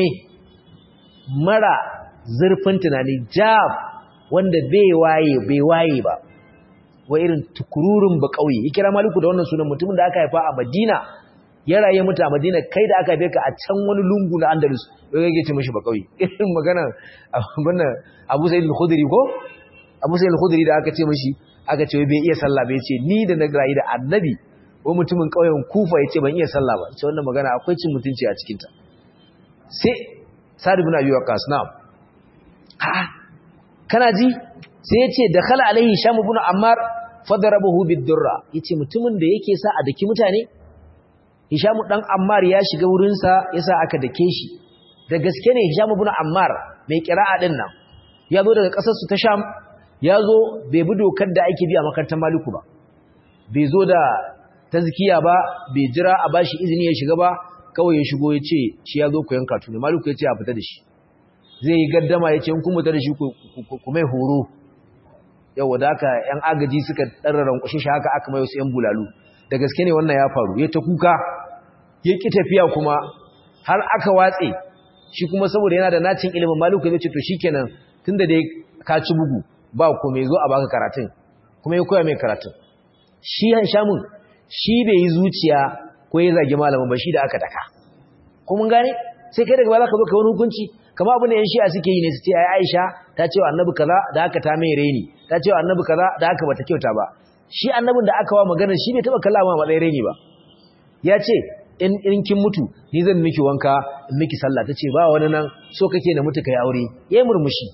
mara zurfin tunani jab wanda bai waye bai waye ba wa irin tukururun ba kauye ya kira maliku da wannan sunan mutumin da aka haifa a Madina ya raye mutu a Madina kai da aka haife ka a can wani lungu na Andalus wai kake ce mishi ba kauye irin magana abin Abu Sa'id al-Khudri ko Abu Sa'id al-Khudri da aka ce mishi aka ce bai iya sallah bai ce ni da na rayu da Annabi ko mutumin kauyen Kufa yace ban iya sallah ba ce wannan magana akwai cin mutunci a cikin ta sai Sa'd ibn Abi Waqqas na'am ha kana ji sai yace dakhala alaihi Sham ibn Ammar fadarabahu bid-durra yace mutumin da yake sa a daki mutane Hisham dan Ammar ya shiga wurin sa yasa aka dake shi da gaske ne Hisham ibn Ammar mai kira'a din nan ya zo daga kasar su ta Sham ya zo bai bi dokar da ake bi a makarantar Maliku ba bai zo da tazkiya ba bai jira a bashi izini ya shiga ba kawai ya shigo ya ce shi ya zo koyon katu ne Maliku ya ce a fita da shi zai yi gaddama ya ce in kun fita da shi ku mai horo yau da haka ‘yan agaji suka ɗarraran ƙushe shi haka aka mai wasu ‘yan bulalu da gaske ne wannan ya faru ya ta kuka ya ƙi tafiya kuma har aka watse shi kuma saboda yana da nacin ilimin maluku ya ce to shi kenan tun da dai ka ci bugu ba ku mai zo a baka karatun kuma ya koya mai karatun shi shamun shi bai yi zuciya ko ya zagi malamin ba shi da aka daka ko mun gane sai kai daga ba za ka zo ka wani hukunci kama abin da yan shi'a suke yi ne su ce ai Aisha ta ce wa annabi kaza da haka ta mai reni ta ce wa annabi kaza da haka bata kyauta ba shi annabin da aka wa magana shi bai taba kallama matsayin reni ba ya ce in in kin mutu ni zan miki wanka in miki sallah ta ce ba wani nan so kake na mutu kai aure yayi murmushi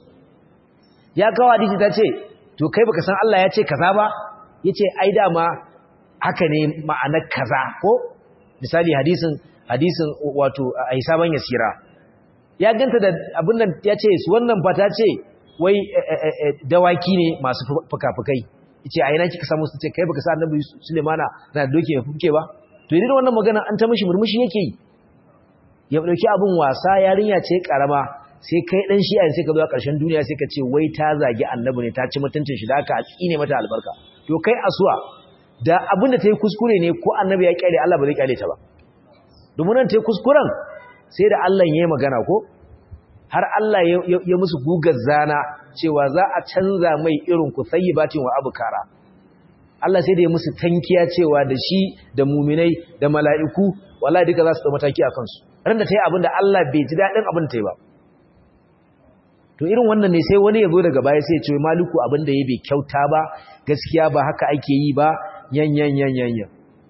ya kawo hadisi ta ce to kai baka san Allah ya ce kaza ba yace ai dama haka ne ma'anar kaza ko misali hadisin hadisin wato a hisaban yasira ya ganta da abin nan ya ce su wannan fata ce wai dawaki ne masu fuka-fukai ce a yana kika samu su ce kai baka sa annabi Sulemana na doke mai fuke ba to idan wannan magana an ta mishi murmushi yake yi ya dauki abin wasa yarinya ce karama sai kai dan shi'a sai ka zo a ƙarshen duniya sai ka ce wai ta zagi annabi ne ta ci mutuncin shi da aka tsine mata albarka to kai asuwa da abin da ta yi kuskure ne ko annabi ya kyale Allah ba zai kyale ta ba domin nan ta yi kuskuren sai da Allah ya yi magana ko har Allah ya musu gugar zana cewa za a canza mai irin ku sayyibatin wa abkara Allah sai da ya musu tankiya cewa da shi da muminai da mala'iku wallahi duka za su ɗau mataki a kansu ran da ta yi abin da Allah bai ji daɗin abin ta yi ba to irin wannan ne sai wani ya zo daga baya sai ya ce maliku abin da ya bai kyauta ba gaskiya ba haka ake yi ba yan yan yan yan yan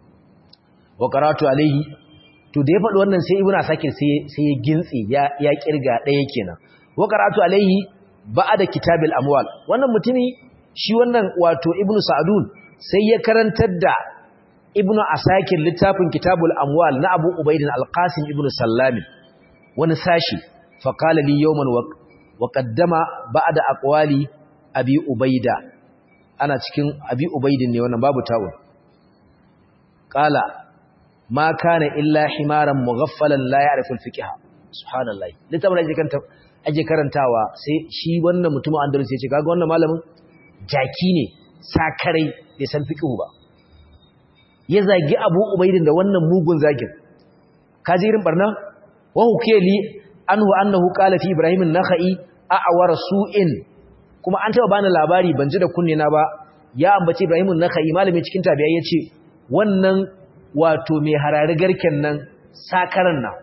wa qaratu alaihi to da ya faɗi wannan sai ibnu asakir sai sai ya gintsi ya ya kirga ɗaya kenan wa qaratu alaihi ba'da kitabil amwal wannan mutumi shi wannan wato ibnu sa'dun sai ya karantar da ibnu asakir littafin kitabul amwal na abu ubaidin alqasim ibnu sallami wani sashi faqala li yawman wa qaddama ba'da aqwali abi ubaida ana cikin abi ubaidin ne wannan babu tawo qala ma kana illa himaran mughaffalan la ya'rifu al-fiqh subhanallahi littafin da kanta aje karantawa sai shi wannan mutumin andalus ya ce kaga wannan malamin jaki ne sakarai bai san fiqh ba ya zagi Abu Ubaidin da wannan mugun zagin kaji irin barna wa hukeli anhu annahu qala fi Ibrahim an-Nakhai a'war su'in kuma an taba bani labari ban ji da kunne na ba ya ambaci Ibrahim an-Nakhai malami cikin tabi'a yace wannan wato mai harari garken nan sakaran nan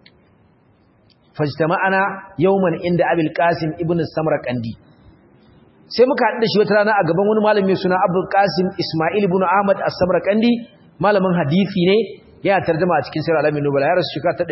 fajtama'ana yawman inda Abil Qasim ibn Samarqandi sai muka haɗu da shi wata rana a gaban wani malami suna Abdul Qasim Ismail ibn Ahmad As-Samarqandi malamin hadisi ne ya tarjuma a cikin Sirr al-Alamin Nubala ya rasu shekara ta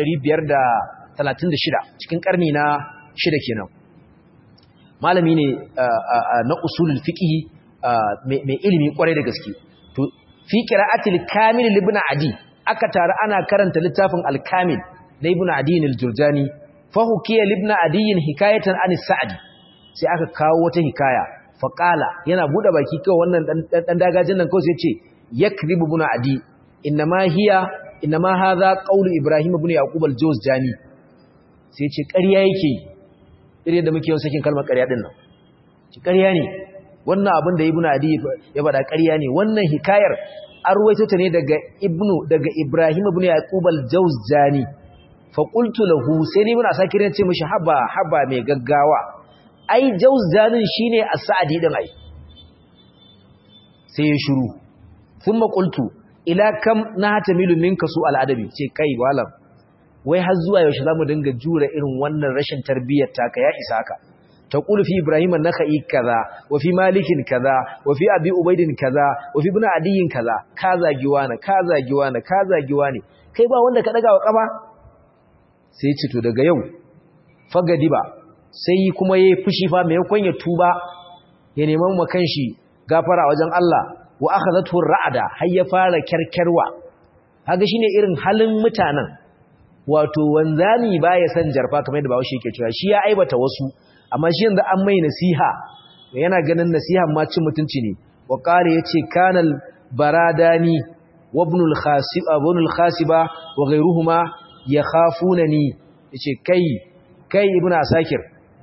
536 cikin karni na shida kenan malami ne na usulul fiqh mai ilimi kwarai da gaske to fi qira'atil kamil ibn Adi aka tare ana karanta littafin al-Kamil na ibn Adi al-Jurjani fa hukiya ibn Adi hikayatan an Sa'di sai aka kawo wata hikaya faƙala yana buɗe baki kawai wannan ɗan dagajin nan kawai sai ce yakribu ibn adi innama hiya innama hadha qawlu ibrahim ibn yaqub al-jawzjani sai ce ƙarya yake irin da muke yawan sakin kalmar ƙarya din nan ci ƙarya ne wannan abin da ibn adi ya faɗa ƙarya ne wannan hikayar an ruwaito ta ne daga ibnu daga ibrahim ibn yaqub al-jawzjani fa qultu lahu sai ni muna sakirin ce mishi haba haba mai gaggawa ai jauzanin shine as-sa'di din ai sai ya shiru thumma qultu ila kam nahtamilu minka su al-adabi ce kai walam wai har zuwa yaushe zamu dinga jura irin wannan rashin tarbiyyar taka ya isa ka taqulu fi ibrahim an-nakhai kaza wa fi malikin kaza wa fi abi ubaidin kaza wa fi ibn adiyin kaza ka zagiwa na ka zagiwa na ka zagiwa ne kai ba wanda ka daga wa kafa sai ce to daga yau fagadi ba sai kuma ya yi fushi fa maimakon ya tuba ya neman makan shi gafara wajen Allah wa aka zato ra'ada har ya fara kyarkyarwa haka shi ne irin halin mutanen wato wanzani ba ya san jarfa kamar yadda bawashi ke cewa shi ya aibata wasu amma shi yanzu an mai nasiha yana ganin nasiha ma cin mutunci ne wa qala yace kanal baradani wa ibn al-khasiba ibn al-khasiba wa ghayruhuma yakhafunani yace kai kai ibn asakir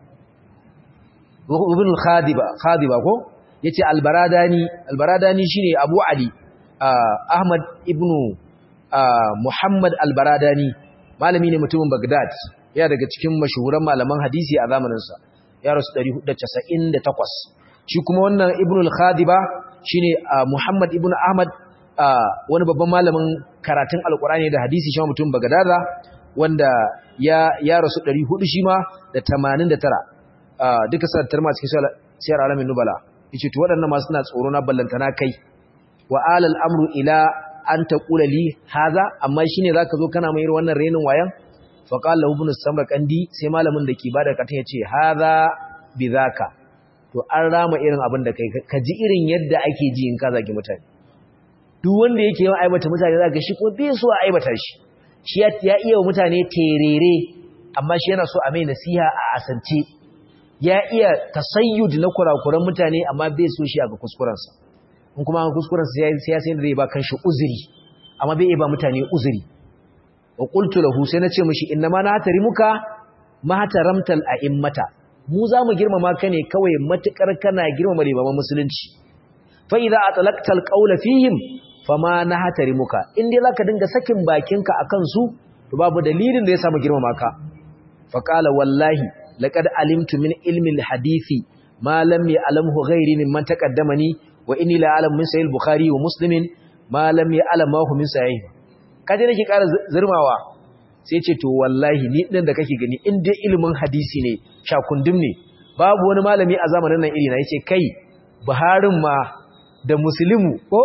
ibn al-khadiba khadiba ko yace al-baradani al-baradani shine abu ali ahmad ibn muhammad al-baradani malami ne mutumin bagdad ya daga cikin mashahuran malaman hadisi a zamanin sa ya rasu 498 shi kuma wannan ibn al-khadiba shine muhammad ibn ahmad wani babban malamin karatun alqur'ani da hadisi shi mutum bagdada wanda ya ya rasu 400 shi ma da 89 duka sattar ma cikin siyar alamin nubala yace to waɗannan ma suna tsoro na ballantana kai wa alal amru ila an taqula li haza amma shine zaka zo kana mai wannan renin wayan fa qala ibn samarqandi sai malamin da ke bada katin yace haza bidhaka to an rama irin abin da kai ka ji irin yadda ake ji in ka zagi mutane duk wanda yake yawan aibata mutane zaka shi ko bai so a aibata shi shi ya iya mutane terere amma shi yana so a mai nasiha a asance ya iya tasayyud na kurakuran mutane amma bai so shi a ga kuskurensa in kuma ga kuskurensa sai ya sai da zai ba kanshi uzuri amma bai iya ba mutane uzuri wa qultu lahu sai nace mishi inna ma na tarimuka ma taramtal a'immata mu za mu girmama ka ne kawai matukar kana girmama limaman musulunci fa idza atlaqta alqawla fihim fama na hatarimuka in dai zaka dinga sakin bakinka akan su to babu dalilin da ya samu girmama ka fa qala wallahi laqad alimtu min ilmi alhadisi ma lam ya'lamhu ghairi mimman taqaddamani wa inni la a'lamu min sahih bukhari wa muslimin ma lam ya'lamahu min sahih kaje nake ƙara zurmawa sai ce to wallahi ni din da kake gani in dai ilimin hadisi ne shakundum ne babu wani malami a zamanin nan iri na yace kai buharin ma da muslimu ko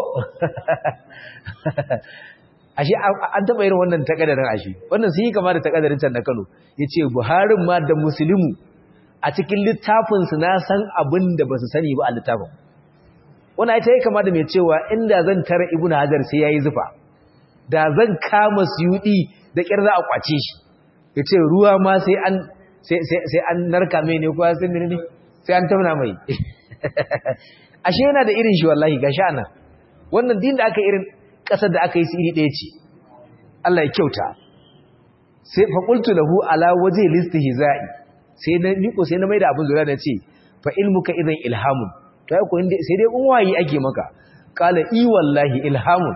ashe an taba irin wannan takadarin ashe wannan sun yi kama da takadarin can da Kano yace buharin ma da muslimu a cikin littafin su na san abin da basu sani ba a littafin wannan ita yake kama da mai cewa inda zan tara ibnu hajar sai yayi zufa da zan kama suyudi da kyar za a kwace shi yace ruwa ma sai an sai sai an narka mai ne ko sai ne sai an tauna mai ashe yana da irin shi wallahi gashi anan wannan din da aka irin kasar da aka yi su iri ɗaya ce Allah ya kyauta sai faƙultu lahu ala waje listihza'i sai na niko sai na maida abin zura da ce fa ilmuka idan ilhamun to ai ko inda sai dai in wayi ake maka qala i wallahi ilhamun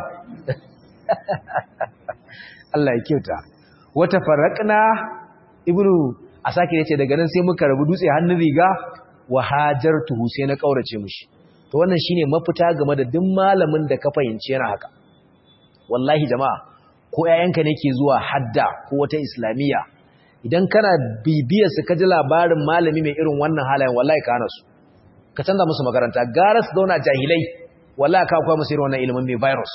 Allah ya kyauta wata faraqna ibnu asaki yace daga nan sai muka rabu dutse hannun riga wa hajartuhu sai na kaurace mishi to wannan shine mafita game da duk malamin da ka fahimci yana haka wallahi jama'a ko ƴaƴanka ne ke zuwa hadda ko wata islamiyya idan kana bibiyar su ka ji labarin malami mai irin wannan halayen wallahi ka hana su ka canza musu makaranta gara su zauna jahilai wallahi ka kwa musu irin wannan ilimin mai virus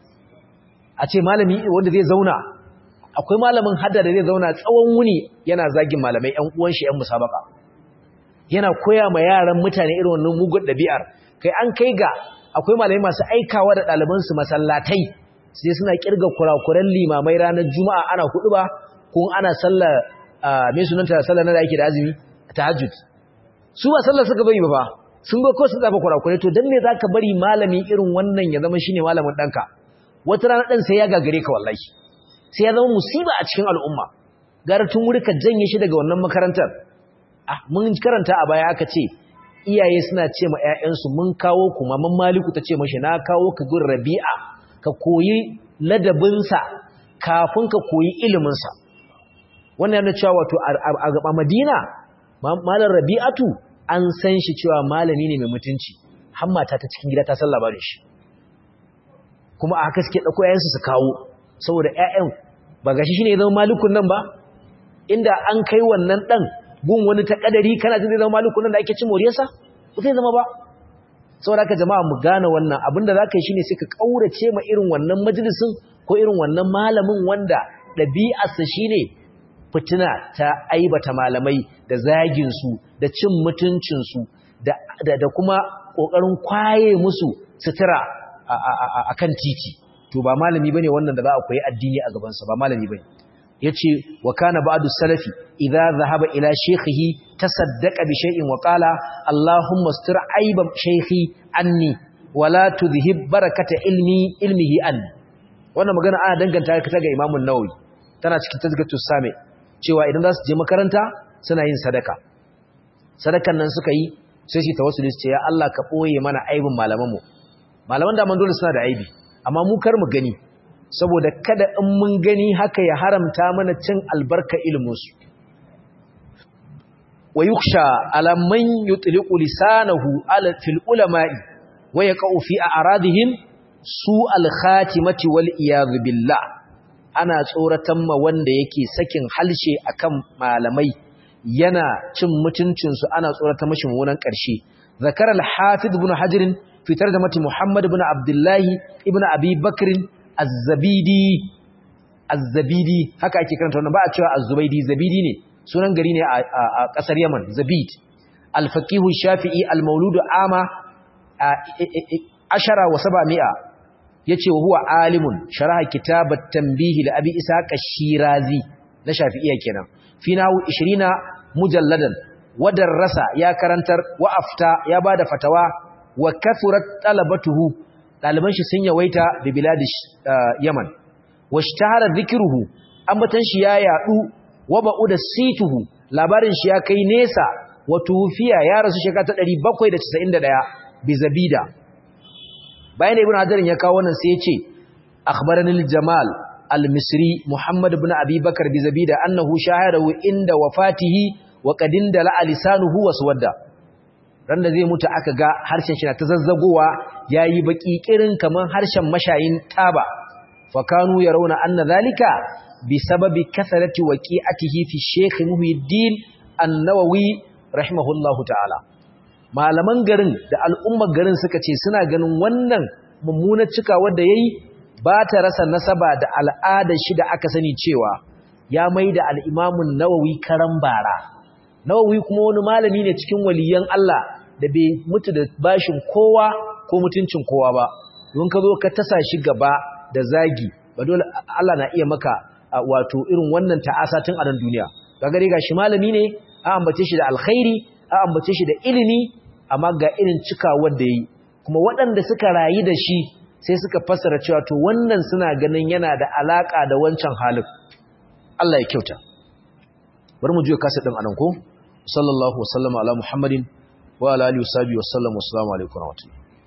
a ce malami wanda zai zauna akwai malamin hadda da zai zauna tsawon wuni yana zagin malamai ƴan uwan shi ƴan musabaka yana koya ma yaran mutane irin wannan mugun ɗabi'ar kai an kai ga akwai malamai masu aikawa da ɗalibansu masallatai sai suna kirga kurakuran limamai ranar juma'a ana hudu ba ko ana sallar mai sunanta sallar na da ake da azumi tahajjud su ba sallar suka bari ba fa sun ga ko su zafa kurakurai to dan me zaka bari malami irin wannan ya zama shine malamin danka wata rana dan sai ya gagare ka wallahi sai ya zama musiba a cikin al'umma gara tun wuri ka janye shi daga wannan makarantar ah mun karanta a baya aka ce iyaye suna ce ma ƴaƴansu mun kawo ku maman maliku ta ce mashi na kawo ka gun rabi'a ka koyi ladabinsa kafin ka koyi iliminsa wannan yana cewa wato a madina malar rabi'atu an san shi cewa malami ne mai mutunci hammata ta cikin gida ta san labarin shi kuma a haka suke ɗauko ‘ya'yansu su kawo saboda ‘ya'yan ba gashi shi ne zama malikun nan ba inda an kai wannan ɗan gun wani ta ƙadari kana jin zai zama malikun nan da ake cin moriyarsa ba zai zama ba saboda haka jama'a mu gane wannan abinda zaka yi shine sai ka kaurace ma irin wannan majalisin ko irin wannan malamin wanda dabi'arsa shine fitina ta aibata malamai da zagin su da cin mutuncin su da da kuma kokarin kwaye musu sutura akan titi to ba malami bane wannan da za a koyi addini a gaban sa ba malami bane yace wa kana ba'du salafi idza dhahaba ila shaykhihi tasaddaqa bi shay'in wa qala allahumma astir aiba shaykhi anni wala tudhhib barakata ilmi ilmihi anni wannan magana ana danganta ta ga Imam an-Nawawi tana cikin tazkiyatu sami cewa idan za su je makaranta suna yin sadaka sadakan nan suka yi sai su tawassuli su ce ya Allah ka boye mana aibin malamanmu malaman da man dole suna da aibi amma mu kar mu gani saboda kada in mun gani haka ya haramta mana cin albarka ilminsu wa yuksha ala man yutliqu lisanahu ala fil ulama'i wa yaqau fi a'radihim su al khatimati wal iyad billah ana tsoratan ma wanda yake sakin halshe akan malamai yana cin mutuncin su ana tsorata mashi munan karshe zakara al hafiz ibn hajar fi tarjamati muhammad ibn abdullah ibn abi bakr az-zabidi az-zabidi haka ake karanta wannan ba a cewa az-zubaydi zabidi ne sunan gari ne a kasar Yaman zabid al-faqih shafi'i al-maulud ama ashara wa sab'a yace wa huwa alimun sharaha kitab at-tanbih li abi ishaq ash-shirazi na shafi'iyya kenan fi nahu 20 mujalladan wa darasa ya karantar wa afta ya bada fatawa wa kathurat talabatuhu ɗaliban shi sun yawaita da biladish yaman washtahara dhikruhu ambatan shi ya yadu wa ba'u da situhu labarin shi ya kai nesa wa tufiya ya rasu shekara ta 791 bi zabida bayan ibn hajar ya kawo wannan sai ya ce akhbarani al-jamal al-misri muhammad ibn abi bakar bi zabida annahu shahadahu inda wafatihi wa qadinda la lisanuhu waswadda ran da zai mutu aka ga harshen shi na ta zazzagowa yayi baki kirin kaman harshen mashayin taba fa kanu yarawna anna zalika bi sababi kasarati waqi'atihi fi Sheikh Muhyiddin An-Nawawi rahimahullahu ta'ala malaman garin da al'ummar garin suka ce suna ganin wannan mummunar cika wanda yayi ba ta rasa nasaba da al'adar shi da aka sani cewa ya mai da al'imamun nawawi karan bara nawawi kuma wani malami ne cikin waliyan Allah da bai mutu da bashin kowa ko mutuncin kowa ba don ka zo ka tasa shi gaba da zagi ba dole Allah na iya maka wato irin wannan ta'asa tun a nan duniya ga gare ga shi malami ne a ambace shi da alkhairi a ambace shi da ilimi amma ga irin cikawar da yi kuma waɗanda suka rayu da shi sai suka fassara cewa to wannan suna ganin yana da alaka da wancan halin Allah ya kyauta bari mu juya kasa din anan ko sallallahu wasallama ala muhammadin wa ala alihi wasallam wassalamu alaikum wa rahmatullahi